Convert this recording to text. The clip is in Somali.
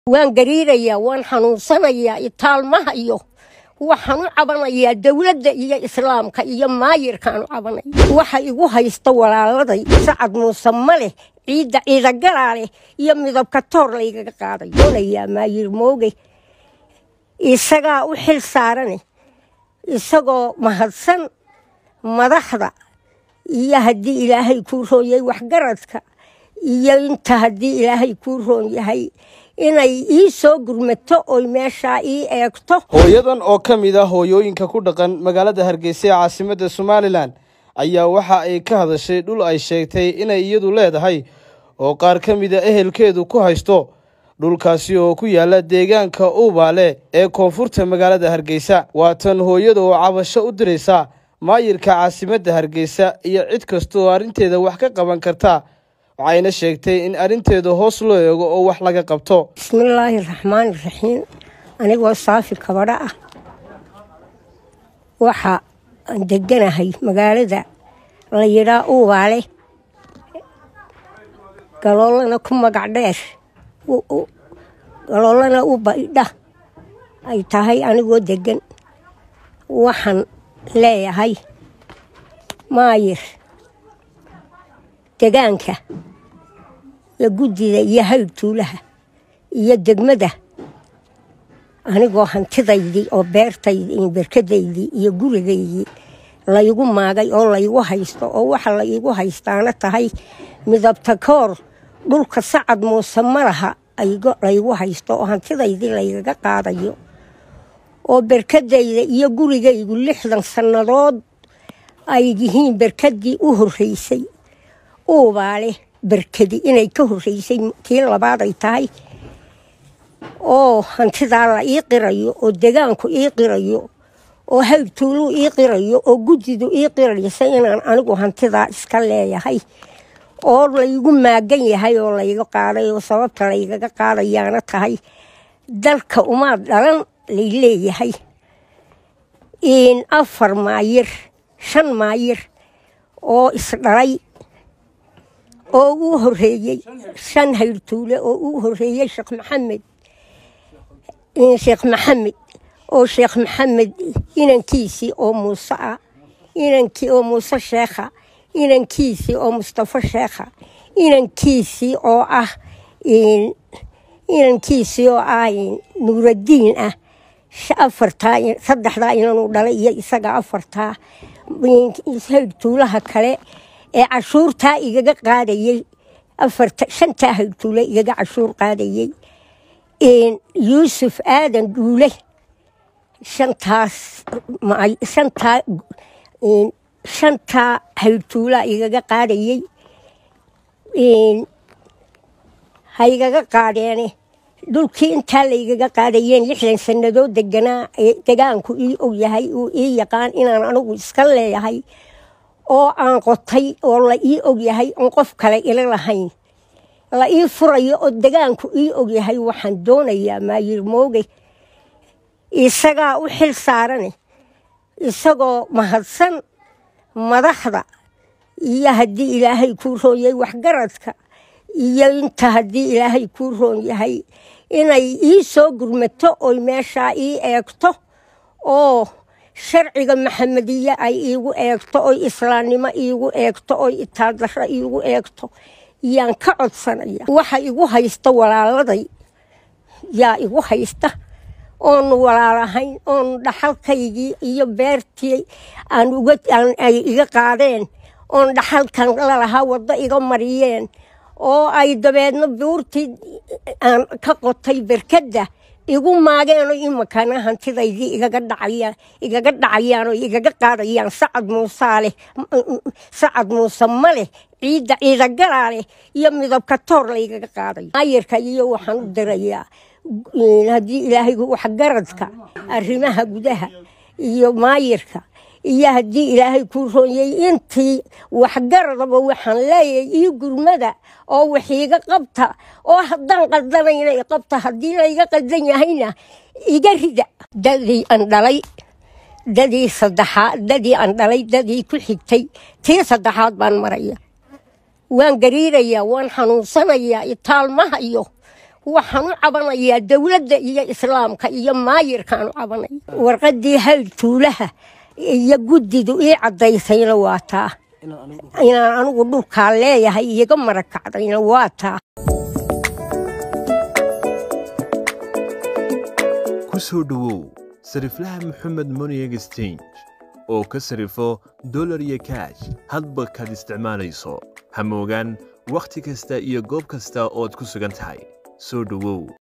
waan gariirayaa waan xanuunsanayaa itaalmaha iyo waxaan u cabanayaa dowladda iyo islaamka iyo maayirkaan u cabanaya waxa igu haysta walaaladay sacad muuse ma leh ciidda ciidagalaa leh iyo midabka toor laygaga qaaday doonayaa maayir mooge isagaa u xil saarane isagoo mahadsan madaxda iyo haddii ilaahay kuu roon yahay waxgaradka iyo inta haddii ilaahay kuu roon yahay inay ii soo gurmato oy meeshaa ii eegto hooyadan oo ka mid ah hooyooyinka ku dhaqan magaalada hargeysa ee caasimadda somalilan ayaa waxa ay ka hadashay dhul ay sheegtay inay iyadu leedahay oo qaar ka mida ehelkeedu ku haysto dhulkaasi oo ku yaala deegaanka uubaale ee koonfurta magaalada hargeysa waa tan hooyada oo cabasho u diraysa maayirka caasimadda hargeysa iyo cid kasta oo arrinteeda wax ka qaban karta waxayna sheegtay in arrinteeda hoos loo eego oo wax laga qabto bismillaahi raxmaani raxiim anigoo saafi kabadho ah waxa aan deganahay magaalada la yidhaa uubaale galoolana ku magac dheer galoolana u baydha ay tahay anigoo degan waxaan leeyahay maayir degaanka iyo guddida iyo hayr tuulaha iyo degmada anigoo hantidaydii oo beertaydii berkadaydii iyo gurigaydii laygu maagay oo laygu haysto oo waxa laygu haystaana tahay midabta koor dhulka sacad muuse malaha laygu haysto oo hantidaydii laygaga qaadayo oo berkadayda iyo gurigaygu lixdan sannadood ay yihiin berkadii u horreysay uubaale berkadi inay ka horreysay tii labaad ay tahay oo hantidaa la ii qirayo oo degaanku ii qirayo oo hayrtuuluu ii qirayo oo guddidu ii qiraysa inaan anigu hantidaa iska leeyahay oo laygu maagan yahay oo layga qaaday oo sababta laygaga qaadayaana tahay dalka umaad dhalan lay leeyahay afar maayir shan maayir oo isdhalay oo uu horeeyey shan hayrtuule oo uu horeeyey sheekh maxamed sheekh maxamed oo sheekh maxamed inankiisii oo muuse ah inankii oo muuse sheekha inankiisii oo mustafo sheekha inankiisii oo ah inankiisii oo ah nuuradiin ah afartaa saddexdaa inanuu dhalay iyo isaga afartaa hayrtuulaha kale ee cashuurtaa igaga qaadayey shantaa hayrtuule igaga cashuur qaadayey yuusuf aadan duule shantaas shantaa shantaa hayrtuulaa igaga qaadayey ha igaga qaadeene dhulkii intaa laygaga qaadayeen lixdan sannadood deganaa degaanku ii og yahay uu ii yaqaan inaan anigu iska leeyahay oo aan qotay oo la ii og yahay oon qof kale ila lahayn la ii furayo oo degaanku ii og yahay waxaan doonayaa maayir mooge isagaa u xil saarane isagoo mahadsan madaxda iyo haddii ilaahay kuu roon yahay waxgaradka iyo inta haddii ilaahay kuu roon yahay inay ii soo gurmato oy meeshaa ii eegto oo sharciga maxamediye ay iigu eegto oy islaamnimo iigu eegto oy itaaldaro iigu eegto yaan ka codsanaya waxa igu haysta walaaladay yaa igu haysta oonu walaalahayn oonu dhaxalkaygii iyo beertii ay iga qaadeen oon dhaxalkan lalahaa waddo iga mariyeen oo ay dabeedna buurtii aan ka qotay berkadda igu maageenoo imakana hantidaydii igaga dhacayaan oo igaga qaadayaan sacad muusaa leh sacad muuse ma leh ciidda ciidagalaa leh iyo midabka toor laygaga qaadayo maayirka iyo waxaan u dirayaa haddii ilaahay waxgaradka arrimaha gudaha iyo maayirka iyo haddii ilaahay kuu roonyay intii waxgaradaba waxaan leeyahay iyo gurmada oo waxiiga qabta oo haddaan qaldanayna i qabta haddii layga qaldan yahayna iga rida dadii aan dhalay dadii saddexaad dadii aan dhalay dadii ku xigtay tii saddexaad baan maraya waan gariirayaa waan xanuunsanayaa itaalmaha iyo waxaan u cabanayaa dowladda iyo islaamka iyo maayirkaan u cabanaya warqaddii hayr tuulaha iyo guddidu ii caddaysayna waa taa inaan anigu dhulkaa leeyahay iyaga marakacdayna waa taa ku soo dhowow sariflaha moxamed money exchange oo ka sarifo dolar iyo kaash hadba kaad isticmaalayso ha moogaan wakhti kasta iyo goob kasta ood ku sugan tahay soo dhowow